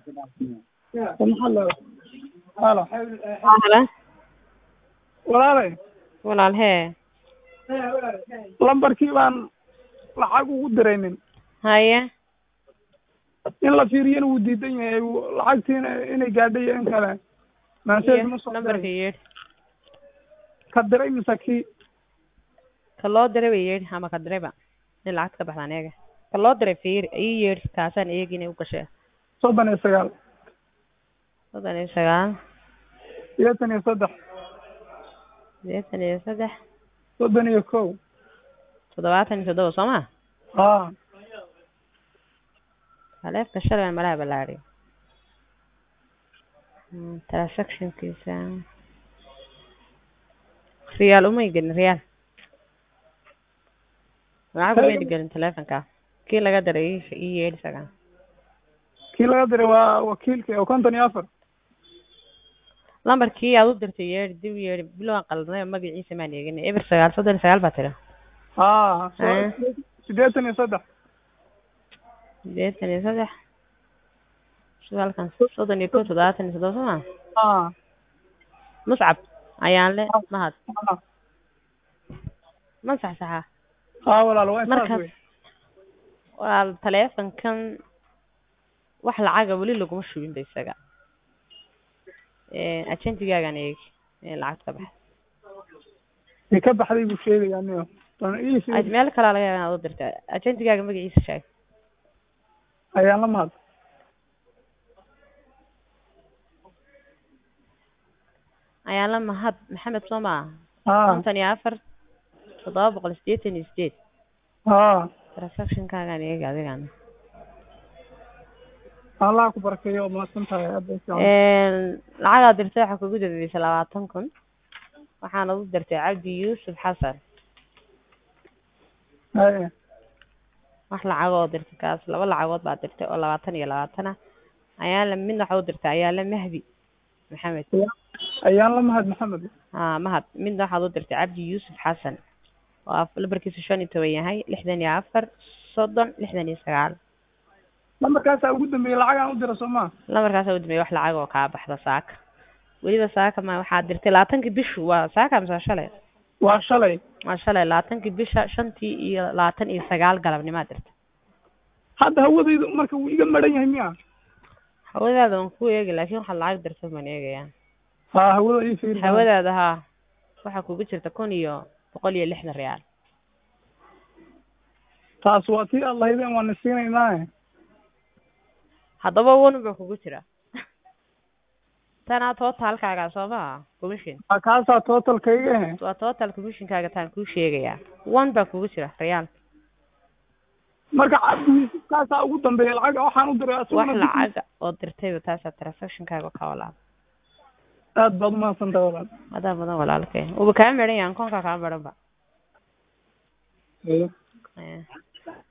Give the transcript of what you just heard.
Halo. Halo. Halo. Walaalay, Walaal hee. lambarkii baan lacag ugu diraynin. Haye. In la fiiriyana wuu diidan yahay wuu- lacagtiina inay gaadhay iyo in kale. Message ma soo Lambarka diray. yeedh. Ka diray mise kii? Ka loo diray bay yeedh ama ka dirayba. In lacag ka baxdaan eega. Ka loo diray fiir ii yeedh kaasaan eegi inay u gashay. soddon iyo sagaal Soddon iyo sagaal. sideetan iyo saddex Sideetan iyo saddex. soddon iyo kow Toddobaatan iyo toddoba soo ma? haa Taleefka shalay malaha ballaadhay. Hmm, transactionkiisa. Riyaal uma gelin riyaal. Lacag uma gelin taleefanka. Kii laga diray ii- ii yeedh isaga. kii laga diray waa wakiilka oo konton iyo afar lambarkii aad u dirtay yeedhi dib yeedhi bilow aan qaldanay oo magaciisa maan eegin eber sagaal soddon iyo sagaal baa tiri haa so- Eh. sideetan iyo saddex sideetan iyo saddex halkan soddon iyo kow toddobaatan iyo toddoba soo ma haa muscab ayaan le mahad haa ma saxsaxa haa walaal waa saas markaas wey waa taleefankan wax lacaga weli laguma shubin ba isaga ajentigaagan eegi ee lacagta ka baxay ay ka baxday buu sheegaya niyo Tan ii sheeg- Aj- meel kalaa laga yaaba inaad u dirta ajentigaaga magaciisa sheeg ayaan la mahad ayaan la mahad maxamed soo maa haa konton iyo afar toddoba boqol sideetan iyo sideed haa transactionkaagan eegi adigana allah ku barakeeyo oo mahadsan tahay aad bay fiican lacagaad dirtay waxaa kugu dambeysay labaatan kun waxaana u dirtay cabdi yuusuf xasan haye wax lacagoo dirtay kaas laba lacagood baa dirtay oo labaatan iyo labaatan ah ayaala midna waxa u dirtay ayaala mahdi maxamed ayaan la mahad maxamed haa mahad midna waxaad u dirtay cabdi yuusuf xasan oo af- lambarkiisu shan iyo toban yahay lixdan iyo afar soddon lixdan iyo sagaal lambarkaasaa ugu dambeeyey lacag aan u dira soo maa lambarkaasa u dambeeyay wax lacag oo kaa baxda saaka weliba saaka ma waxaad dirtay labaatankii bishu waa saaka mise waa shalay waa shalay waa shalay labaatankii bisha shantii iyo labaatan iyo sagaal galabnimaad dirtay hadda hawadaydu marka wuu iga maran yahay miya hawadaada waan ku eegi laakiin waxaad lacag dirtay baan eegayaa haa hawada ii fiiri hawadaada haa waxaa kugu jirta kun iyo boqol iyo lixdan reyaal taas waa tii aad lahaydeen waan isiinaynaa haddaba wan baa kugu jira tanaa totalkaaga soo maha commission waa kaasaa totalkayga eh waa total commissionkaaga taan kuu sheegayaa one baa kugu jira reyaal marka cabdi yuusuf kaasaa ugu dambeeya lacag waxaan u diray wax asaguna dib- lacaga oo dirtayba taasaa transactionkaaga ka walaal aad baad umahadsan tahay walaal adaa badan walaalkay uba kaa meran yahan koonkaa kaa meran ba Haye. Eh.